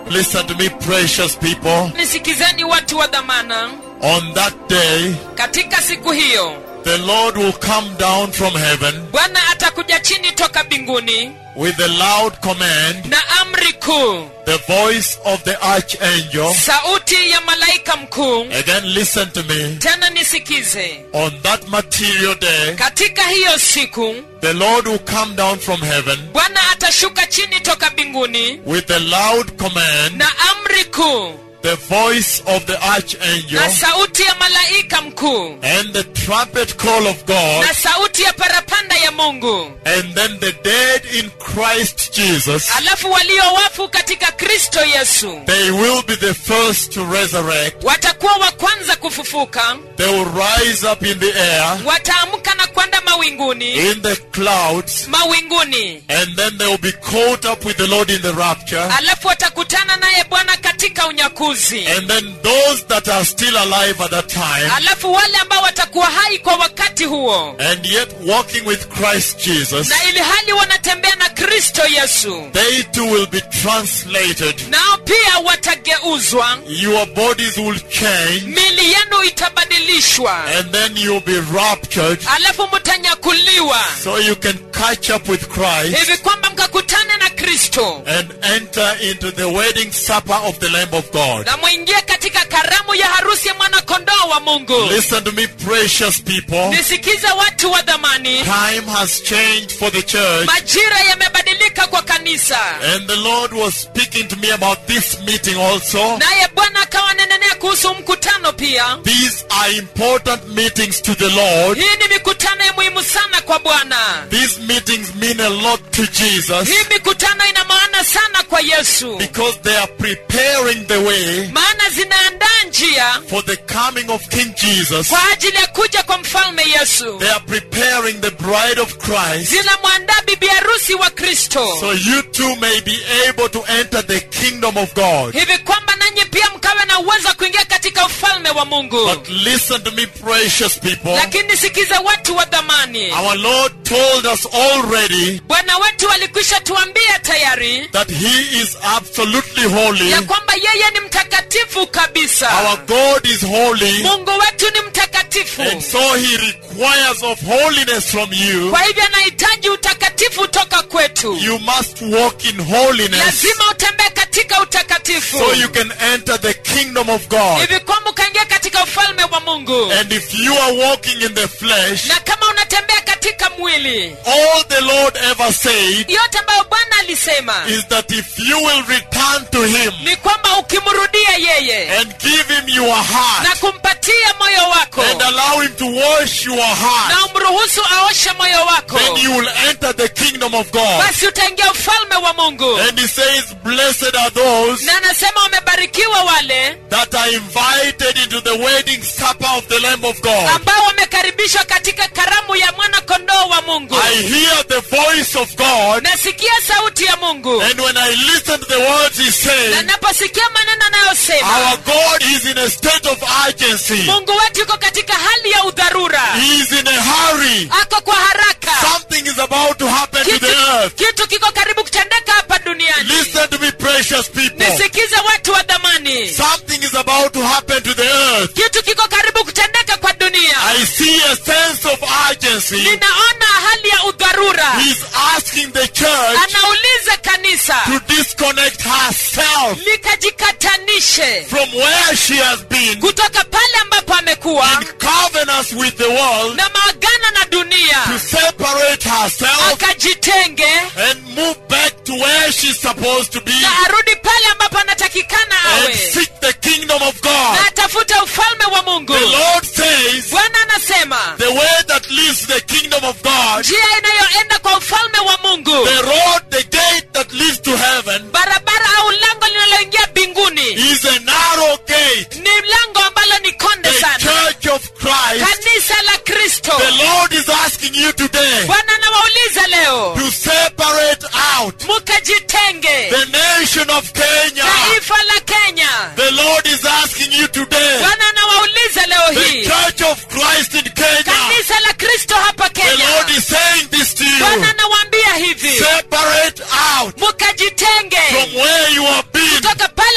Listen to me, precious people. nisikizeni watu wa dhamana On that day, katika siku hiyo the Lord will come down from heaven bwana atakuja chini toka mbinguni with a loud command, na amri kuu the voice of the archangel. sauti ya malaika mkuu Again, listen to me. tena nisikize On that material day, katika hiyo siku the Lord will come down from heaven bwana atashuka chini toka mbinguni with a loud command, na amri kuu the voice of the archangel, na sauti ya malaika mkuu and the trumpet call of God. na sauti ya parapanda ya mungu And then the dead in Christ Jesus, alafu walio wafu katika kristo yesu they will be the first to resurrect. watakuwa wa kwanza kufufuka They will rise up in the air, wataamka na kwenda mawinguni in the clouds, mawinguni and then they will be caught up with the Lord in the rapture. alafu watakutana naye bwana katika unyakuzi And then those that are still alive at that time, alafu wale ambao watakuwa hai kwa wakati huo and yet walking with Christ Jesus, na ili hali wanatembea na kristo yesu they too will be translated. nao pia watageuzwa Your bodies will change, mili yenu itabadilishwa and then you'll be raptured, alafu mtanyakuliwa so you can catch up with Christ. hivi kwamba mkakutane na kristo and enter into the wedding supper of the Lamb of God. na mwingie katika karamu ya harusi ya mwanakondoo wa mungu Listen to me, precious people. nisikize watu wa dhamani Time has changed for the church, majira yamebadilika kwa kanisa and the Lord was speaking to me about this meeting also. naye bwana akawa nenenea kuhusu mkutano pia These are important meetings to the Lord. hii ni mikutano ya muhimu sana kwa bwana These meetings mean a lot to Jesus hii mikutano ina maana sana kwa yesu because they are preparing the way maana zinaandaa njia for the coming of King Jesus. kwa ajili ya kuja kwa mfalme yesu They are preparing the bride of Christ zinamwandaa bibi harusi wa kristo so you too may be able to enter the kingdom of God. hivi kwamba nanyi pia mkawe na uwezo wa kuingia katika ufalme wa mungu But listen to me, precious people. lakini sikiza watu wa dhamani Our Lord told us already bwana wetu alikwisha tuambia tayari that He is absolutely holy. ya kwamba yeye ni mtakatifu kabisa Our God is holy. mungu wetu ni mtakatifu And so He requires of holiness from you. kwa hivyo anahitaji utakatifu toka kwetu You must walk in holiness lazima utembee katika utakatifu so you can enter the kingdom of God. hivi kwamba ukaingia katika ufalme wa mungu And if you are walking in the flesh, na kama unatembea katika mwili all the Lord ever said yote ambayo bwana alisema is that if you will return to Him ni kwamba ukimrudia yeye and give Him your heart, na kumpatia moyo wako and allow him to wash your heart, na umruhusu aoshe moyo wako then you will enter the kingdom of God. basi utaingia ufalme wa mungu And he says, Blessed are those na anasema wamebarikiwa wale that are invited into the wedding supper of the Lamb of God. ambao wamekaribishwa katika karamu ya mwana kondoo wa mungu I hear the voice of God, nasikia sauti ya mungu and when I listen to the words he na says, naposikia maneno anayosema our God is in a state of urgency. mungu wetu yuko katika hali ya udharura He is in a hurry. ako kwa haraka Something is about to happen to kitu, the earth. kitu kiko karibu kutendeka hapa duniani Listen to me, precious people. nisikize watu wa dhamani Something is about to happen to the earth. kitu kiko karibu kutendeka kwa dunia I see a sense of urgency. ninaona hali ya udharura He's asking the church anauliza kanisa to disconnect herself likajikatanishe from where she has been kutoka pale ambapo amekuwa in covenants with the world na maagano na to dunia separate herself akajitenge and move back to where she's supposed to be na arudi pale ambapo anatakikana and awe seek the kingdom of God. na atafute ufalme wa mungu The Lord says bwana anasema the way that leads to the kingdom of God, njia inayoenda kwa ufalme wa mungu the road, the gate that leads to heaven barabara au lango linaloingia mbinguni is a narrow gate. ni lango ambalo ni konde The sana church of Christ. kanisa la kristo The Lord is asking you today bwana anawauliza leo to separate out mukajitenge the nation of Kenya. taifa la kenya The Lord is asking you today, bwana anawauliza leo the hii church of Christ in Kenya. kanisa la kristo hapa The Lord kenya is saying this to you. bwana anawaambia hivi Separate out mukajitenge from where you have been kutoka pale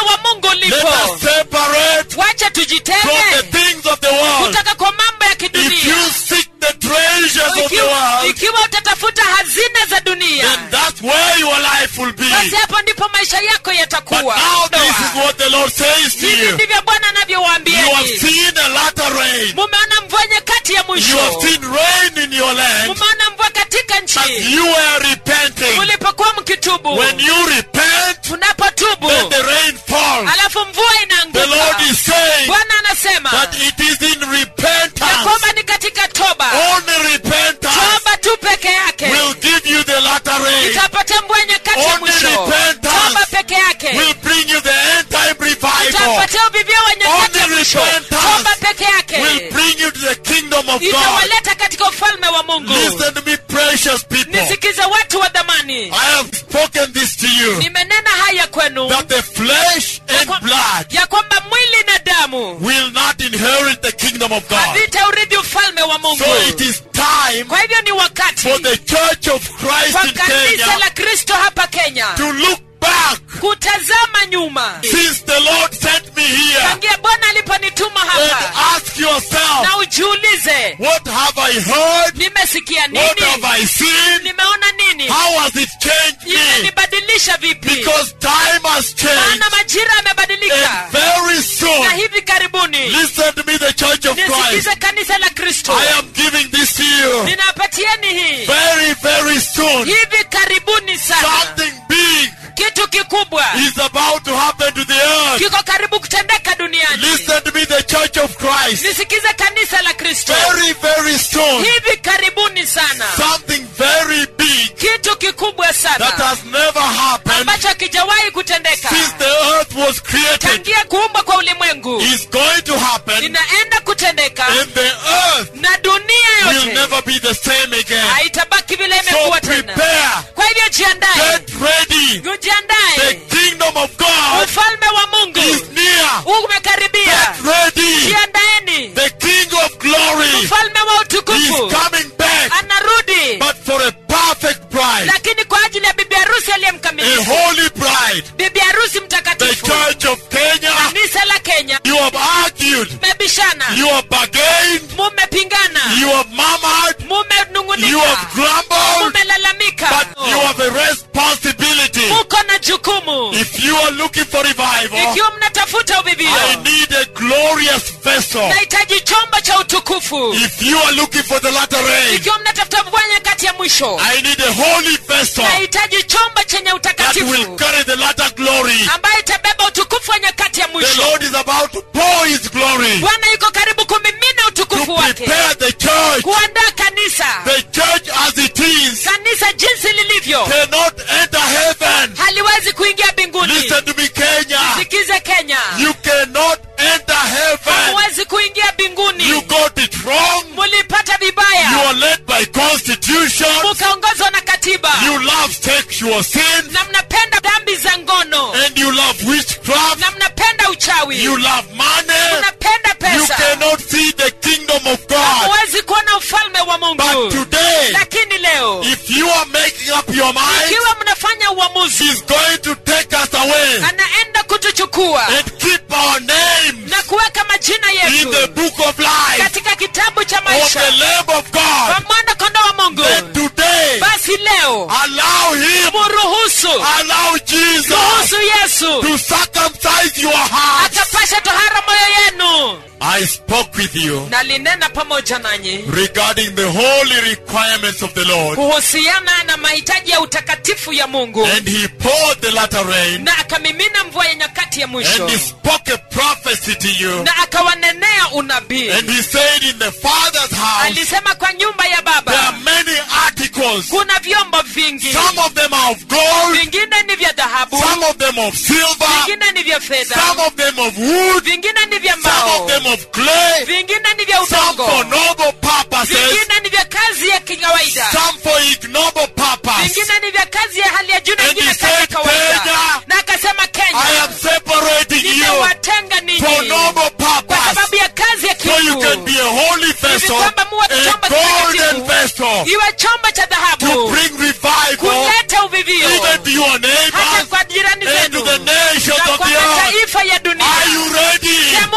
wa mungu Let ulipo us separate wacha from the tujitenge things of the world. kutoka kwa mambo ya If you kidunia seek the treasures of the ikiwa, world, ikiwa utatafuta hazina za dunia then that's where your life will be. basi hapo ndipo maisha yako But yatakuwa now this Doa. is what the Lord says to hivi you. ndivyo bwana You have anavyowaambieni seen a latter rain. mumeona mvua nyakati ya You have mwisho seen rain in your land mumeona mvua katika as nchi you were repenting. mulipokuwa mkitubu When you repent, unapotubu then the rain falls. alafu mvua The inaanguka Lord is saying bwana anasema that it is in ya repentance, kwamba ni katika toba only repentance toba tu peke yake will give you the latter rain, itapatia mvua nyakati ya Only mwisho repentance toba peke yake will bring you the end time revival, itapatia uvivio wa nyakati ya Only mwisho repentance toba peke will yake bring you to the kingdom of God. itawaleta katika ufalme wa mungu Listen to me, precious people. nisikize watu wa dhamani I have spoken this to you nimenena haya kwenu that the flesh ya and kwa- blood ya kwamba mwili na damu will not inherit the kingdom of God. havitaurithi ufalme wa mungu So it is time kwa hivyo ni wakati for the church of Christ kwa in kanisa Kenya la kristo hapa kenya to look back kutazama nyuma since the Lord sent me here tangia bwana aliponituma and hapa ask yourself, na ujiulize what have I heard? nimesikia What have nini I seen? nimeona nini How has it changed me? imenibadilisha vipi Because time has changed. maana majira yamebadilika And very soon, na hivi karibuni listen to me, the church of Christ. nisikize kanisa la kristo I am giving this to you. ninapatieni hii Very, very soon, hivi karibuni sana something big kitu kikubwa is about to happen to the earth. kiko karibu kutendeka duniani Listen to me, the church of Christ. nisikize kanisa la kristo Very, very soon, hivi karibuni sana something very big kitu kikubwa that sana has never happened ambacho hakijawahi kutendeka since the earth was created tangia kuumbwa kwa ulimwengu is going to happen, inaenda kutendeka and the earth na dunia will yote never be the same again. haitabaki vile So imekuwa tena prepare, kwa hivyo jiandae get ready. The ujiandae kingdom of God ufalme wa mungu is near. umekaribia Get ready. jiandaeni The King of glory ufalme wa is utukufu coming back, anarudi but for a perfect bride, lakini kwa ajili ya bibi harusi a aliyemkamilifu holy bride. bibi harusi The mtakatifu church of Kenya, kanisa la kenya you have argued, mmebishana you have bargained, mumepingana you have murmured, you mumenung'unika have grumbled, mumelalamika but you have a responsibility. muko na jukumu If you are looking for revival, ikiwa mnatafuta uvivio I need a glorious vessel. nahitaji chombo cha utukufu If you are looking for the latter rain, ikiwa mnatafuta mvua nyakati ya mwisho I need a holy vessel nahitaji chombo chenye that will utakatifu carry the latter glory. ambayo itabeba utukufu wa nyakati ya The mwisho Lord is about to pour His glory bwana yuko karibu kumimina to utukufu wake prepare the church. kuandaa kanisa The church as it is kanisa jinsi lilivyo cannot enter heaven. haliwezi kuingia mbinguni Listen to me, Kenya. sikize kenya You cannot enter heaven. hamuwezi kuingia mbinguni You got it wrong. mulipata You vibaya are led by constitution. mukaongozwa na katiba You love sexual sin. na mnapenda dhambi za ngono And you love witchcraft. na mnapenda uchawi You love money. mnapenda You pesa cannot see the kingdom of God. hamuwezi kuona ufalme wa But mungu today, lakini leo if you are making up your mind, ikiwa mnafanya uamuzi He's going to take us away anaenda kutuchukua and keep our names na kuweka majina in the yetu book of life katika kitabu cha of the maisha Lamb of kwa God. mwana kondo wa mungu Then today, basi leo allow Him, muruhusu allow Jesus ruhusu yesu to circumcise your heart. akapasha tohara moyo yenu I spoke with you nalinena pamoja nanyi regarding the holy requirements of the Lord, kuhusiana na mahitaji ya utakatifu ya mungu and He poured the latter rain, na akamimina mvua ya nyakati ya mwisho and He spoke a prophecy to you, na akawanenea unabii and He said, In the Father's house, alisema kwa nyumba ya there are baba many articles. kuna vyombo vingi Some of them are of gold, vingine ni vya dhahabu some of them of silver, vingine ni vya fedha some of them of wood, vingine ni vya some mbao of them of clay, vingine ni vya some for udongo noble purposes, vingine ni vya kazi ya kikawaida some for ignoble purpose. vingine ni vya kazi ya hali ya juu na And vingine he kazi ya said, kawaida Kenya, na akasema I am kenya separating you nimewatenga for ninyi noble kwa purpose, sababu ya kazi ya so you can kiungu be a holy vessel, kwamba muwe a chombo golden kitakatifu. vessel, iwe chombo cha to dhahabu bring revival kuleta uvivio even to your hata neighbors kwa jirani and to zenu the nations na of kwa the earth. mataifa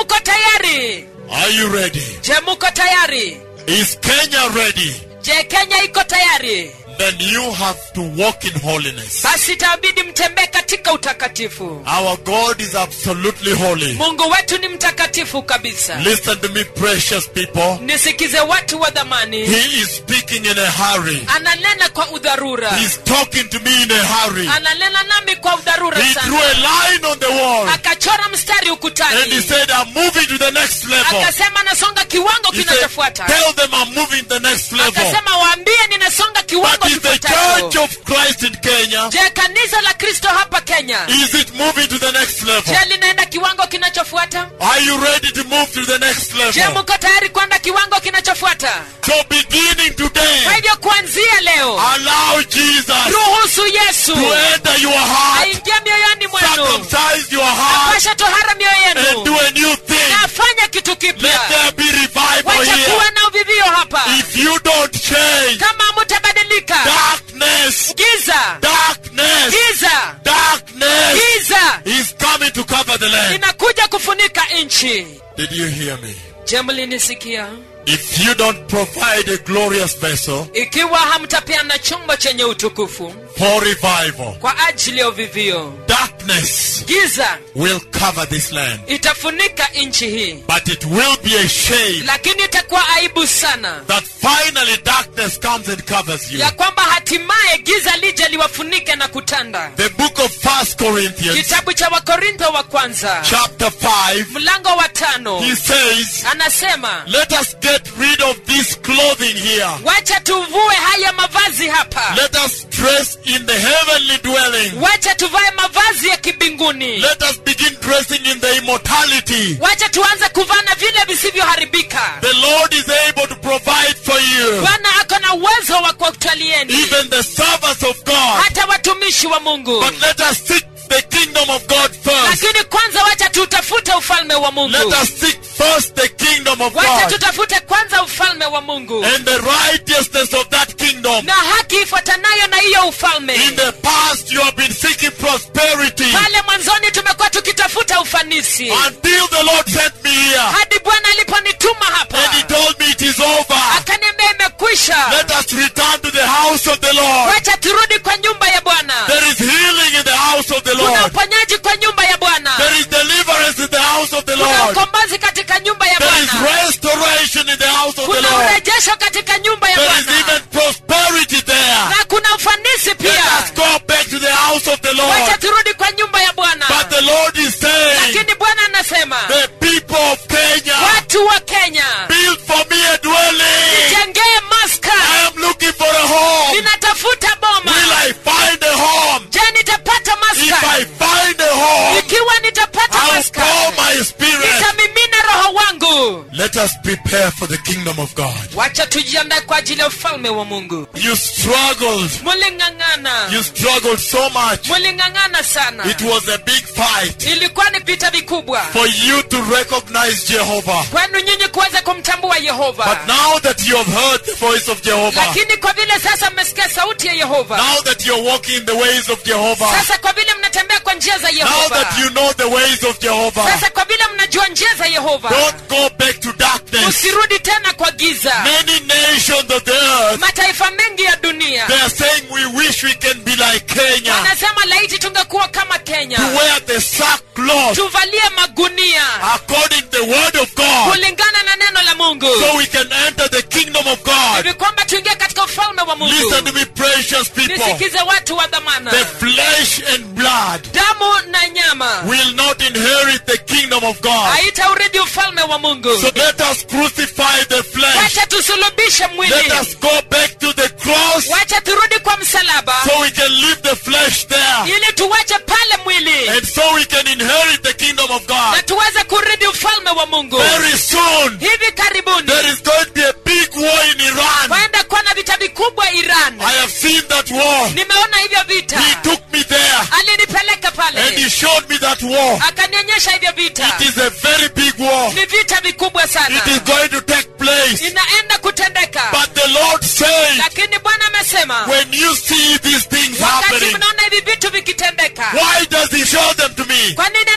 muko tayari Are you ready? je muko tayari Is Kenya ready? je kenya iko tayari Then you have to walk in holiness. basi itabidi mtembee katika utakatifu Our God is absolutely holy. mungu wetu ni mtakatifu kabisa Listen to me, precious people. nisikize watu wa dhamani He is speaking in a hurry. ananena kwa udharura He's talking to me in a hurry. ananena nami kwa udharura He drew sana a line on the wall akachora mstari and he ukutani said, I'm moving to the next level. akasema nasonga kiwango He said, kinachofuata Tell them I'm moving to the next level. akasema waambie ninasonga kiwango But is the kifuatacho church of Christ in Kenya, je kanisa la kristo hapa kenya is it moving to the next level? je linaenda kiwango kinachofuata Are you ready to move to the next je level? mko tayari kwenda kiwango kinachofuata So beginning kwa today, hivyo kuanzia leo allow Jesus ruhusu yesu to enter your heart, aingie mioyoni mwenu circumcise your heart, apasha tohara mioyo and yenu do a new thing. na afanya kitu Let kipya there be revival wacha here. kuwa na uvivio hapa If you don't change, kama mutabadilika darkness, giza darkness, giza darkness giza is coming to cover the land. inakuja kufunika nchi Did you hear me? je mlinisikia If you don't provide a glorious vessel ikiwa hamtapeana chombo chenye utukufu for revival, kwa ajili ya uvivio darkness giza will cover this land. itafunika nchi hii But it will be a shame lakini itakuwa aibu sana that finally darkness comes and covers you. ya kwamba hatimaye giza lije liwafunike na kutanda The book of First Corinthians, kitabu cha wakorintho wa kwanza chapter 5, mlango wa tano he says, anasema Let us get rid of this clothing here. wacha tuvue haya mavazi hapa Let us dress in the heavenly dwelling. wacha tuvae mavazi ya kibinguni Let us begin dressing in the immortality. wacha tuanze kuvaa na vile visivyoharibika The Lord is able to provide for you. bwana ako na uwezo wa kuwatalieni Even the servants of God. hata watumishi wa mungu But let us seek the kingdom of God first. lakini kwanza wacha tutafute ufalme wa Let mungu us seek first the kingdom of wacha God tutafute kwanza ufalme wa mungu and the righteousness of that kingdom. na haki ifuatanayo na hiyo ufalme In the past, you have been seeking prosperity pale mwanzoni tumekuwa tukitafuta ufanisi until the Lord sent me here hadi bwana aliponituma hapa and He told me it is over. akaniambia imekwisha Let us return to the house of the Lord. wacha turudi kwa nyumba ya bwana There is healing in the house of the kuna Lord. uponyaji kwa nyumba ya bwana There is deliverance in the house of the kuna Lord. ukombozi katika nyumba ya There is bwana restoration in the house of the kuna Lord. urejesho katika nyumba ya There is bwana even prosperity there. na kuna ufanisi Let pia us go back to the house of the wacha Lord. turudi kwa nyumba ya bwana But the Lord is saying, lakini bwana anasema the people of Kenya, watu wa kenya build for me a dwelling. jengee maska I am looking for a home. ninatafuta boma Will I find a home? je nitapata If maska I find a home, ikiwa nitapata I'll maska pour my spirit. nitamimina roho wangu Let us prepare for the kingdom of God. wacha tujiandae kwa ajili ya ufalme wa mungu You struggled. muling'ang'ana You struggled so much. muling'ang'ana sana It was a big fight ilikuwa ni vita vikubwa for you to recognize Jehovah. kwenu nyinyi kuweza kumtambua yehova But now that you have heard the voice of Jehovah, lakini kwa vile sasa mmesikia sauti ya yehova now that you're walking in the ways of Jehovah, sasa kwa vile mnatembea kwa njia za now yehova that you know the ways of Jehovah, sasa kwa vile mnajua njia za yehova don't go back to darkness. usirudi tena kwa giza Many nations of the earth, mataifa mengi ya dunia they are saying we wish we can be like Kenya, wanasema laiti tungekuwa kama kenya to wear the sackcloth tuvalie magunia according to the word of God, kulingana na neno la mungu so we can enter the kingdom of God. hivi kwamba tuingie katika ufalme wa mungu Listen to me, precious people. nisikize watu wa dhamana The flesh and blood damu na nyama will not inherit the kingdom of God. haitaurithi ufalme wa mungu So let us crucify the flesh. wacha tusulubishe mwili Let us go back to the cross wacha turudi kwa msalaba so we can leave the flesh there. ili tuwache pale mwili And so we can inherit the kingdom of na God. tuweze kurithi ufalme wa mungu Very soon, hivi karibuni there is going to be a big war in Iran. waenda kuwa na vita vikubwa iran I have seen that war. nimeona hivyo vita He took me there alinipeleka and he pale showed me that war. akanionyesha hivyo vita It is a very big war. ni vita vikubwa sana It is going to take place. inaenda kutendeka But the Lord says, lakini bwana amesema when you see these things wakati happening, mnaona hivi vitu vikitendeka why does he show them to me? kwa nini ananionyesha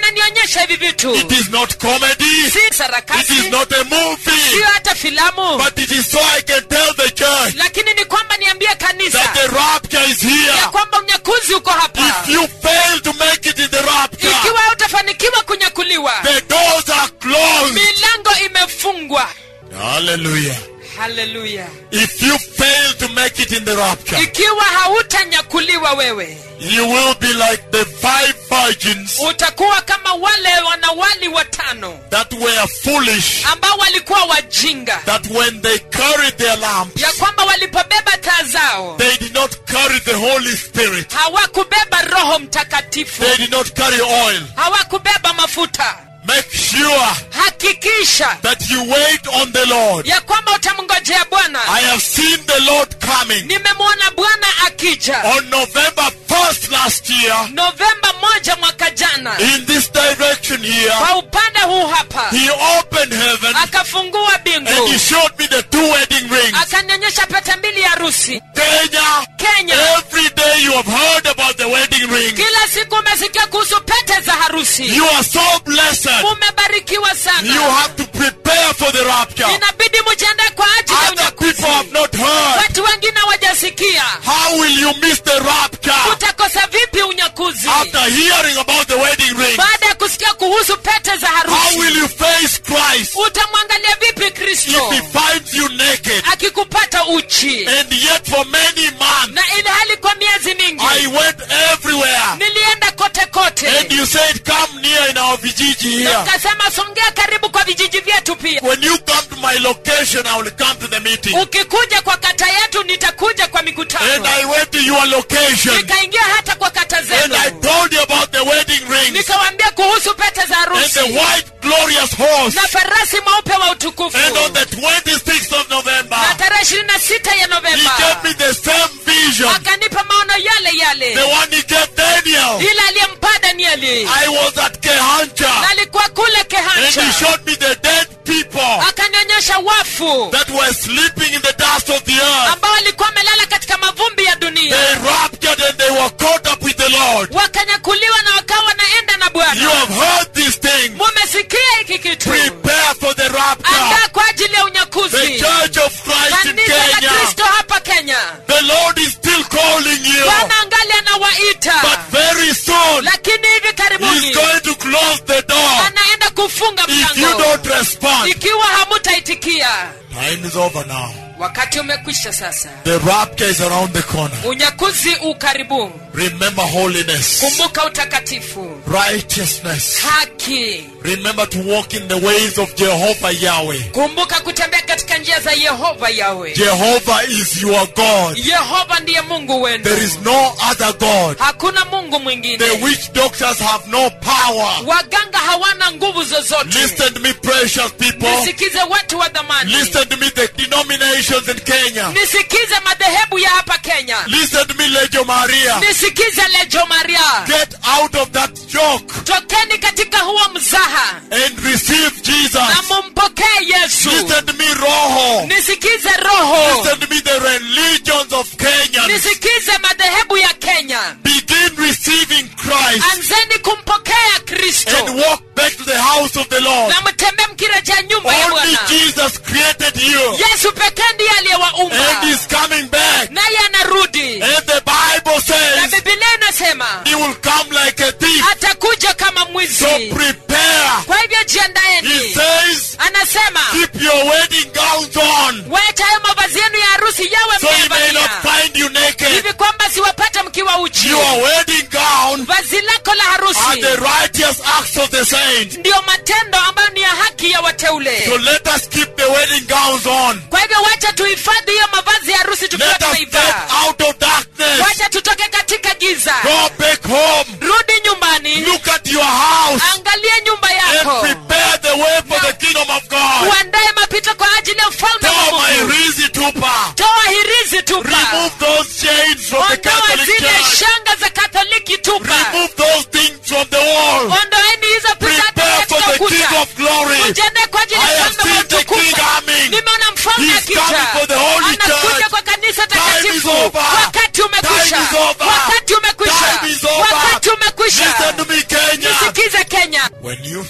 kuonyesha hivi vitu It is not comedy. si It is sarakasi not a movie. siyo hata filamu But it is so I can tell the church lakini ni kwamba niambie that kanisa the rapture is here. ya kwamba unyakuzi uko hapa If you fail to make it in the rapture, ikiwa utafanikiwa kunyakuliwa the doors are closed. milango imefungwa Hallelujah. haleluya If you fail to make it in the rapture, ikiwa hautanyakuliwa wewe you will be like the five virgins utakuwa kama wale wanawali watano that were foolish, ambao walikuwa wajinga that when they carried their lamps, ya kwamba walipobeba taa zao they did not carry the Holy Spirit. hawakubeba roho mtakatifu They did not carry oil. hawakubeba mafuta Make sure hakikisha that you wait on the Lord. ya kwamba utamngojea bwana I have seen the Lord coming. nimemwona bwana akija On November 1st last year, novemba moja mwaka jana in this direction here, kwa upande huu hapa He opened heaven akafungua and He bingu showed me the two wedding rings. akanionyesha pete mbili ya harusi Kenya, kenya every day you have heard about the wedding ring. kila siku umesikia kuhusu pete za harusi You are so blessed. mumebarikiwa You sana have to prepare for the rapture. inabidi mujiandae kwa ajili ya Other people unyakuzi have not heard. watu wengine wajasikia How will you miss the rapture utakosa vipi unyakuzi after hearing about the wedding ring? baada ya kusikia kuhusu pete za How harusi will you face Christ utamwangalia vipi if kristo He finds you naked? akikupata uchi And yet, for many months, na ili hali kwa miezi mingi I went everywhere. nilienda kote kote And you said, Come near in our Vijiji Na here. ukasema songea karibu kwa vijiji vyetu pia When you come to my location, I will come to the meeting. ukikuja kwa kata yetu nitakuja kwa And mikutano I went to your location. nikaingia hata kwa kata And I zenu told you about the wedding rings nikawambia kuhusu pete za and harusi the white glorious horse. na farasi mweupe wa utukufu And on the 26th of November, na tarehe ishirini na sita ya he novemba gave me the same vision, akanipa maono yale the yale one he gave Daniel. ile aliyempa danieli I was at na Kehancha, alikuwa kule and he kehancha showed me the dead people akanionyesha wafu that were sleeping in the dust of the earth. ambao walikuwa wamelala katika mavumbi ya dunia They raptured and they were caught up with the Lord. wakanyakuliwa na wakawa wanaenda na You bwana have heard these things. mumesikia hiki kitu Prepare for the rapture. andaa kwa ajili ya The unyakuzi Church of Christ in kanisa la Kenya. kristo hapa kenya The Lord is still calling you. bwana angali anawaita But very soon, lakini hivi He's karibuni going to close the door anaenda kufunga if you mlango don't respond. ikiwa hamutaitikia Time is over now. wakati umekwisha sasa The rapture is around the corner. unyakuzi ukaribu Remember holiness, kumbuka utakatifu righteousness. haki Remember to walk in the ways of Jehovah Yahweh. kumbuka kutembea katika njia za yehova yawe Jehovah is your God. yehova ndiye mungu wenu There is no other God. hakuna mungu The mwingine witch doctors have no power. waganga hawana nguvu zozote Listen to me, precious people. nisikize watu wa dhamani Listen to me, the denominations in Kenya. nisikize madhehebu ya hapa kenya Listen to me, Legio Maria. nisikize lejo maria Get out of that joke tokeni katika huo mzaha and receive na Jesus. mumpokee yesu Listen to me, Roho. nisikize roho Listen to me, the religions of Kenya. nisikize madhehebu ya kenya Begin receiving Christ anzeni kumpokea kristo and walk back to the house of the Lord. na mtembee mkirejea nyumba ya Only bwana Jesus created you yesu pekee ndiye aliyewaumba and He's coming back. naye anarudi And the Bible na says bibilia inasema He will come like a thief. atakuja kama mwizi So prepare. kwa hivyo He jiandaeni says, anasema keep your wedding gowns on wacha hayo mavazi yenu ya harusi yawe so He may not mmevalia find you naked. hivi kwamba siwapata mkiwa uchi Your wedding gown vazi lako la are harusi the righteous acts of the saints. ndiyo matendo ambayo ni ya haki ya So wateule let us keep the wedding gowns on. kwa hivyo wacha tuhifadhi hiyo mavazi ya harusi tukiwa Let us tumeivaa get out of darkness. wacha tutoke katika giza Go back home. rudi nyumbani Look at your house angalia nyumba and yako prepare the way for the kingdom of God. uandae mapito kwa ajili ya ufalme wa Tell my mungu Rizi Tupa. toa hirizi tupa Remove those chains from the ondoa Catholic zile Church. shanga za katoliki tupa Remove those things from the wall. ondoeni hizo picha Prepare for katika the King ukuta of Glory. ujiandae kwa ajili I ya have ufalme wa seen the King utukufu coming. nimeona mfalme He's akija coming for the Holy anakuja Church. kwa kanisa Time is takatifu over. wakati umekwisha Time is over. wakati umekwisha Time is over. wakati umekwisha Listen to me, Kenya. nisikize kenya When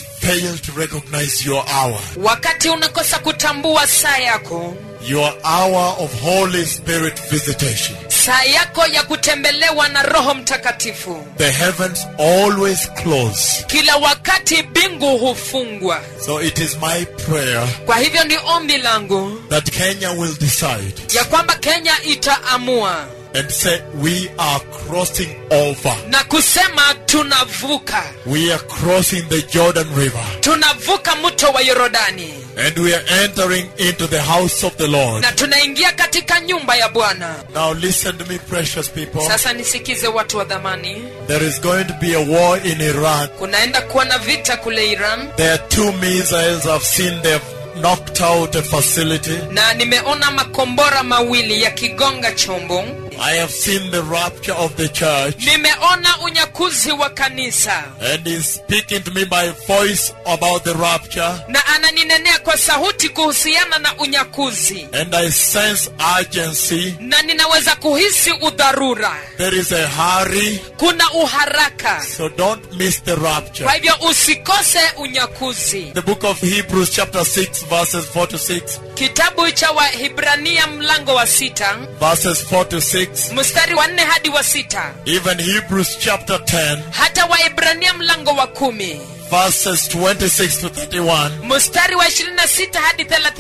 fail to recognize your hour, wakati unakosa kutambua saa yako your hour of Holy Spirit visitation. saa yako ya kutembelewa na roho mtakatifu The heavens always close. kila wakati mbingu hufungwa So it is my prayer kwa hivyo ni ombi langu that Kenya will decide ya kwamba kenya itaamua and say, We are crossing over. na kusema tunavuka We are crossing the Jordan River. tunavuka mto wa yorodani And we are entering into the house of the Lord. na tunaingia katika nyumba ya bwana Now listen to me, precious people. sasa nisikize watu wa dhamani There is going to be a war in Iran. kunaenda kuwa na vita kule iran There are two missiles I've seen they've knocked out a facility. na nimeona makombora mawili yakigonga chombo I have seen the rapture of the church. nimeona unyakuzi wa kanisa And he's speaking to me by voice about the rapture. na ananinenea kwa sauti kuhusiana na unyakuzi And I sense urgency. na ninaweza kuhisi udharura There is a hurry. kuna uharaka So don't miss the rapture. kwa hivyo usikose unyakuzi The book of Hebrews chapter 6 verses 4 to 6. kitabu cha wahibrania mlango wa sita Verses 4 to 6. mstari wa nne hadi wa sita Even Hebrews chapter 10 hata waibrania mlango wa kumi verses 26 to 31. mstari wa 26 hadi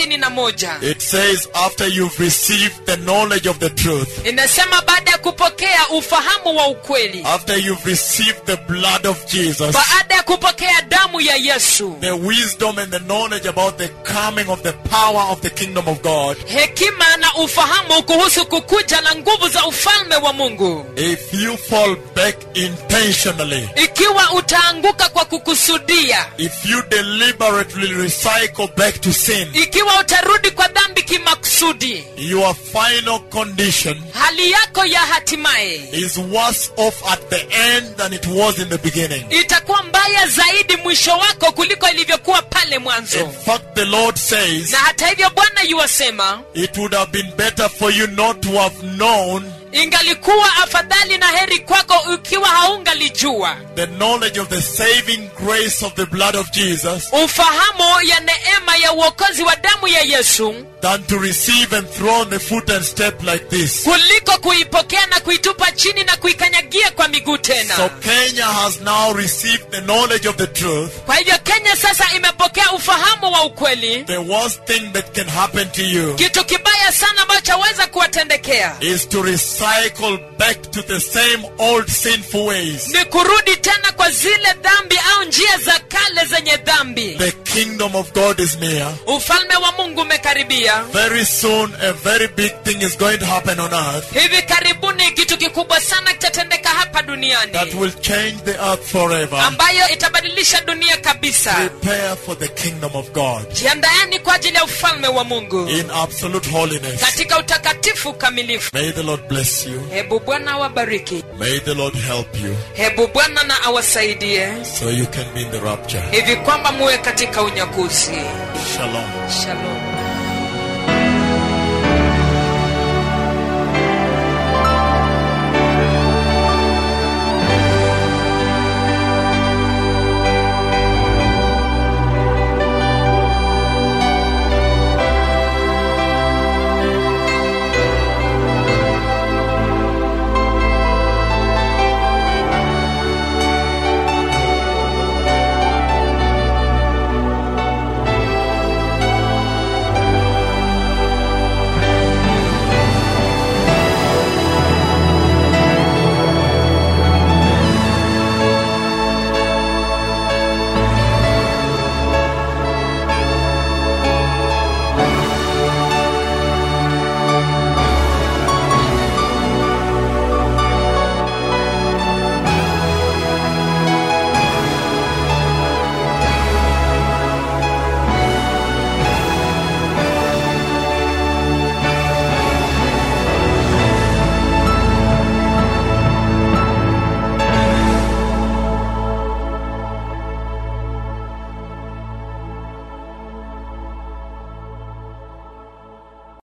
31 It says, after you've received the knowledge of the truth, inasema baada ya kupokea ufahamu wa ukweli after you've received the blood of Jesus, baada ya kupokea damu ya yesu the wisdom and the knowledge about the coming of the power of the kingdom of God, hekima na ufahamu kuhusu kukuja na nguvu za ufalme wa mungu if you fall back intentionally, ikiwa utaanguka kwa kukusudia if you deliberately recycle back to sin, ikiwa utarudi kwa dhambi kimakusudi your final condition hali yako ya hatimaye is worse off at the end than it was in the beginning. itakuwa mbaya zaidi mwisho wako kuliko ilivyokuwa pale In mwanzo fact, the Lord says, na hata hivyo bwana yuwasema it would have been better for you not to have known ingalikuwa afadhali na heri kwako ukiwa haungalijua the knowledge of the saving grace of the blood of Jesus ufahamu ya neema ya uokozi wa damu ya yesu than to receive and throw on the foot and step like this. kuliko kuipokea na kuitupa chini na kuikanyagia kwa miguu So tena Kenya has now received the knowledge of the truth. kwa hivyo kenya sasa imepokea ufahamu wa ukweli The worst thing that can happen to you kitu kibaya sana ambacho chaweza kuwatendekea is to recycle back to the same old sinful ways. ni kurudi tena kwa zile dhambi au njia za kale zenye dhambi The kingdom of God is near. ufalme wa mungu umekaribia Very soon, a very big thing is going to happen on earth hivi karibuni kitu kikubwa sana kitatendeka hapa duniani that will change the earth forever. ambayo itabadilisha dunia kabisa Prepare for the kingdom of God jiandaeni kwa ajili ya ufalme wa mungu in absolute holiness. katika utakatifu kamilifu May the Lord bless you. hebu bwana awabariki May the Lord help you hebu bwana na awasaidie so you can be in the rapture. hivi kwamba muwe katika unyakuzi Shalom. shalom